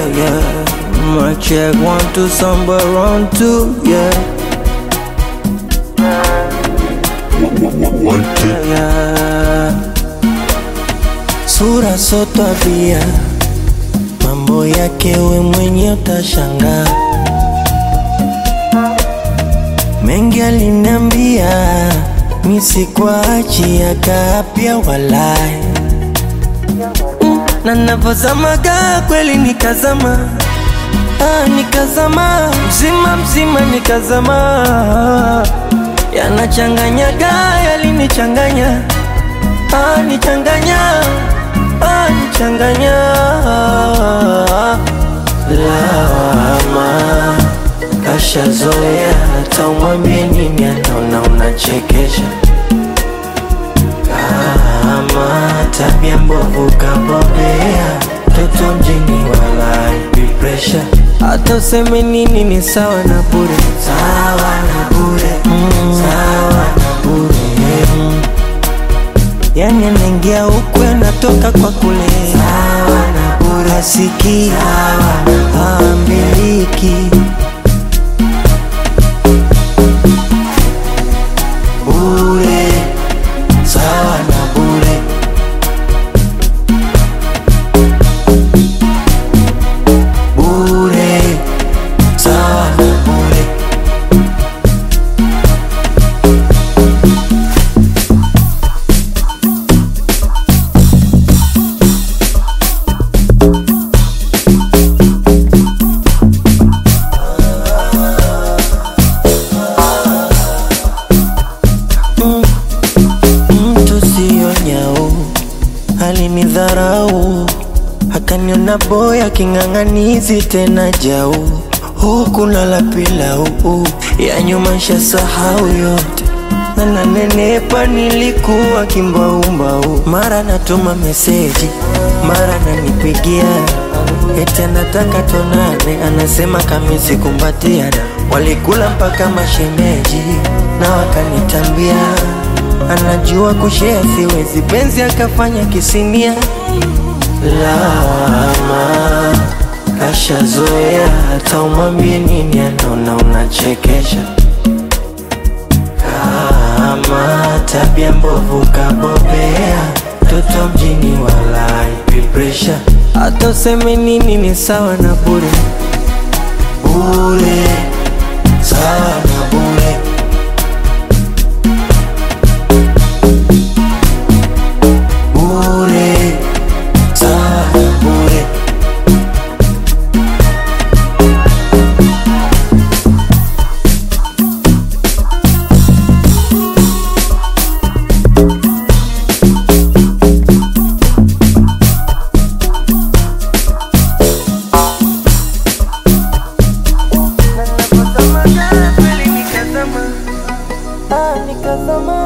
yeah, yeah. My check one to somewhere around two, yeah, One take. yeah. Sura so tabia, mambo yake we mwenye utashangaa. Mengi aliniambia nisikuachi akapya walai Mm, na navozamaga kweli nikazama ah, nikazama mzima mzima nikazama yanachanganyaga yalinichanganya ah, nichanganya ah, nichanganya lawama kashazoea hata umwambie nini anaona unachekesha kama tabia mbovu kabobea toto mjini walai pressure hata useme nini ni sawa na bure sawa na bure mm. sawa na bure mm. yani anaingia huku anatoka kwa kule sawa na bure asiki ambiliki bure sawa na bure bure sawa na bure mtu siyo nyau alinidharau akaniona boya king'ang'anizi tena jau huku nala pilau ya nyuma shasahau yote na nanenepa nilikuwa kimbaumbau mara natuma meseji mara nanipigia eti anataka tonane anasema kamisi kumbatiana walikula mpaka mashemeji na wakanitambia anajua kushea siwezi penzi akafanya kisinia lawama kashazoea hata umwambie nini anaona unachekesha kama tabia mbovu kabobea toto mjini walai pressure hata useme nini ni sawa na bure bure sawa na bure bure sawa na bure nikazama